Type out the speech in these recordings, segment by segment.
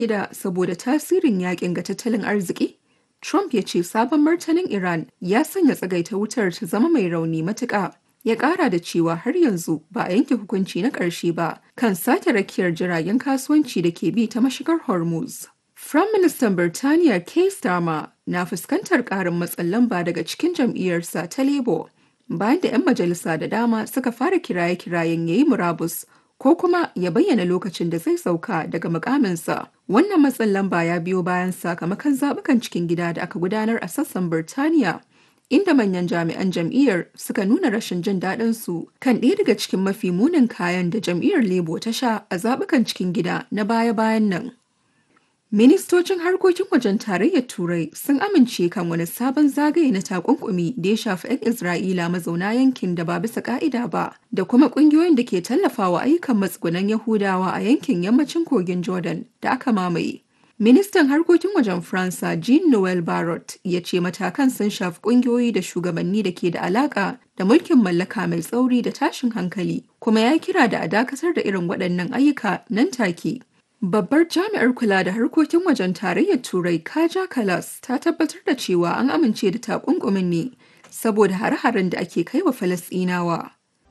Ida saboda tasirin yakin ga tattalin arziki? Trump ya ce sabon martanin Iran ya sanya tsagaita wutar ta zama mai rauni matuƙa. Ya ƙara da cewa har yanzu ba a yanke hukunci na ƙarshe ba kan sake rakiyar jiragen kasuwanci da ke bi ta mashigar Hormuz. Firaministan Birtaniya Keir Starmer na fuskantar ƙarin matsin lamba daga cikin jam'iyyarsa ta Labour bayan da 'yan majalisa da dama suka fara kiraye-kirayen yayi murabus ko kuma ya bayyana lokacin da zai sauka daga mukaminsa. Wannan matsin lamba ya biyo bayan sakamakon zaɓukan cikin gida da aka gudanar a sassan Birtaniya. Inda manyan jami'an jam'iyyar suka nuna rashin jin daɗin su kan ɗaya daga cikin mafi munin kayan da jam'iyyar Labour ta sha a zaɓukan cikin gida na baya-bayan nan. Ministocin harkokin wajen tarayyar Turai sun amince kan wani sabon zagaye na takunkumi da ya shafi 'yan Isra'ila mazauna yankin da ba bisa ka'ida ba da kuma kungiyoyin da ke tallafawa ayyukan matsugunan Yahudawa a yankin yammacin kogin Jordan da aka mamaye. Ministan harkokin wajen Faransa Jean-Noel Barrot ya ce matakan sun shafi kungiyoyi da shugabanni da ke da alaka da mulkin mallaka mai tsauri da tashin hankali kuma ya kira da a dakatar da irin waɗannan ayyuka nan take. Babbar jami'ar kula da harkokin wajen tarayyar Turai Kaja Kalas ta tabbatar da cewa an amince da takunkumin ne saboda hare-haren da ake kai wa Falasɗinawa.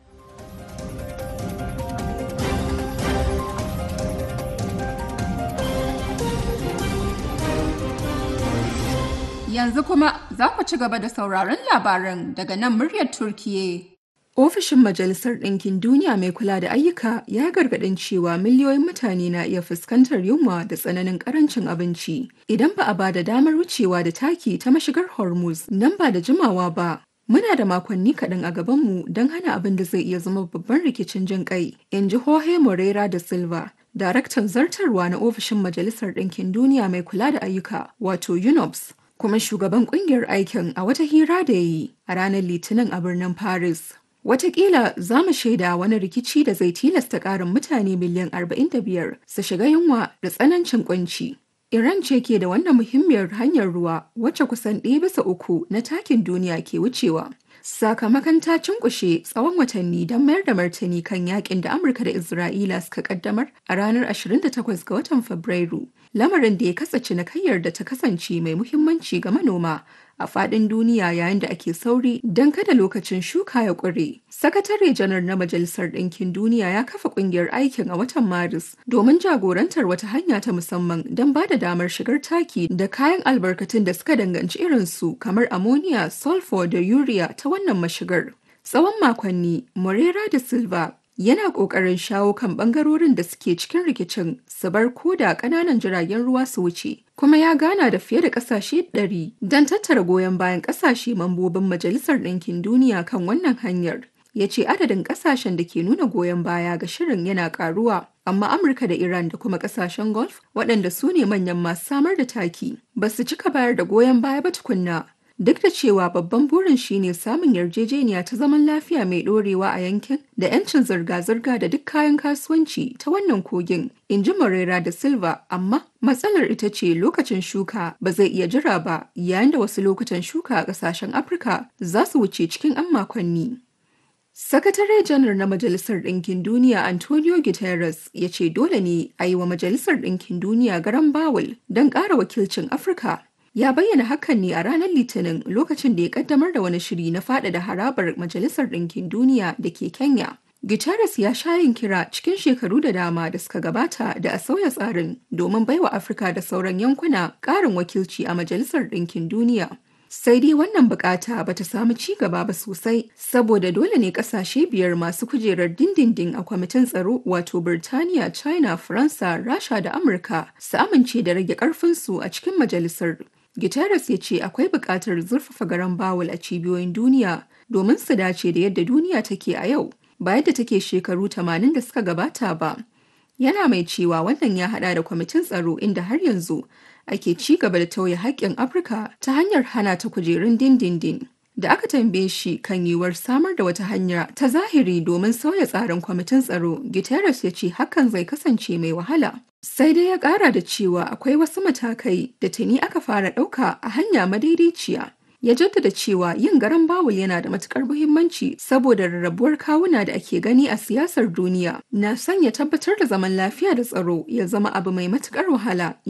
Yanzu kuma za ku ci gaba da sauraron labaran daga nan muryar Turkiye. Ofishin Majalisar Ɗinkin Duniya mai kula da ayyuka ya gargaɗin cewa miliyoyin mutane na iya fuskantar yunwa da tsananin ƙarancin abinci idan ba a ba da damar wucewa da taki ta mashigar Hormuz nan ba da jimawa ba. Muna da makonni kaɗan a gabanmu don hana abin da zai iya zama babban rikicin jin ƙai, in ji Jorge Moreira da Silva, daraktan zartarwa na ofishin Majalisar Ɗinkin Duniya mai kula da ayyuka, wato UNOPS, kuma shugaban ƙungiyar aikin a wata hira da ya yi a ranar Litinin a birnin Paris. Wataƙila za mu shaida wani rikici da zai tilasta ƙarin mutane miliyan 45 su shiga yunwa da tsanancin kunci. Iran ce ke da wannan muhimmiyar hanyar ruwa wacce kusan ɗaya bisa uku na takin duniya ke wucewa. Sakamakon ta cinkushe tsawon watanni don mayar da martani kan yakin da Amurka da Isra'ila suka kaddamar a ranar 28 ga watan Fabrairu. Lamarin da ya katse cinikayyar da ta kasance mai muhimmanci ga manoma a faɗin duniya yayin da ake sauri don kada lokacin shuka ya ƙure. Sakatare janar na Majalisar Ɗinkin Duniya ya kafa ƙungiyar aikin a watan Maris domin jagorantar wata hanya ta musamman don ba da damar shigar taki da kayan albarkatun da suka danganci irinsu kamar ammonia, sulfur da urea ta wannan mashigar. Tsawon makonni, Morera da Silva yana ƙoƙarin shawo kan ɓangarorin da suke cikin rikicin su bar koda ƙananan jiragen ruwa su wuce kuma ya gana da fiye da ƙasashe 100 don tattara goyon bayan ƙasashe mambobin majalisar ɗinkin duniya kan wannan hanyar ya ce adadin ƙasashen da ke nuna goyon baya ga shirin yana ƙaruwa amma amurka da iran da kuma ƙasashen gulf waɗanda su ne manyan masu samar da taki ba su cika bayar da goyon baya ba tukunna Duk da cewa babban burin shine samun yarjejeniya ta zaman lafiya mai ɗorewa a yankin da 'yancin zirga-zirga da duk kayan kasuwanci ta wannan kogin, in ji Morera da Silva, amma matsalar ita ce lokacin shuka ba zai iya jira ba yayin da wasu lokutan shuka a ƙasashen Afirka za su wuce cikin 'yan makonni. Sakatare janar na Majalisar Ɗinkin Duniya Antonio Guterres ya ce dole ne a yi wa Majalisar Ɗinkin Duniya garan bawul don ƙara wakilcin Afirka ya bayyana hakan ne a ranar litinin lokacin da ya kaddamar da wani shiri na faɗaɗa harabar majalisar ɗinkin duniya da ke kenya guterres ya sha yin kira cikin shekaru da dama da suka gabata da a sauya tsarin domin baiwa afirka da sauran yankuna ƙarin wakilci a majalisar ɗinkin duniya sai dai wannan bukata ba ta samu ci gaba ba sosai saboda dole ne kasashe biyar masu kujerar dindindin a kwamitin tsaro wato Birtaniya, China, Faransa, Rasha da Amurka su amince da rage karfinsu a cikin majalisar. Guterres ya ce akwai buƙatar zurfafa garan bawul a cibiyoyin duniya domin su dace da yadda duniya take a yau ba yadda take shekaru 80 da suka gabata ba. Yana mai cewa wannan ya hada da kwamitin tsaro inda har yanzu ake ci gaba da tauye haƙƙin Afirka ta hanyar hana ta kujerun dindindin. Da aka tambaye shi kan yiwuwar samar da wata hanya ta zahiri domin sauya tsarin kwamitin tsaro, Guterres ya ce hakan zai kasance mai wahala. Sai dai ya ƙara da cewa akwai wasu matakai da tuni aka fara ɗauka a hanya madaidaiciya. ya jaddada cewa yin garan bawul yana da matukar muhimmanci saboda rarrabuwar kawuna da ake gani a siyasar duniya na sanya tabbatar da zaman lafiya da tsaro ya zama abu mai matukar wahala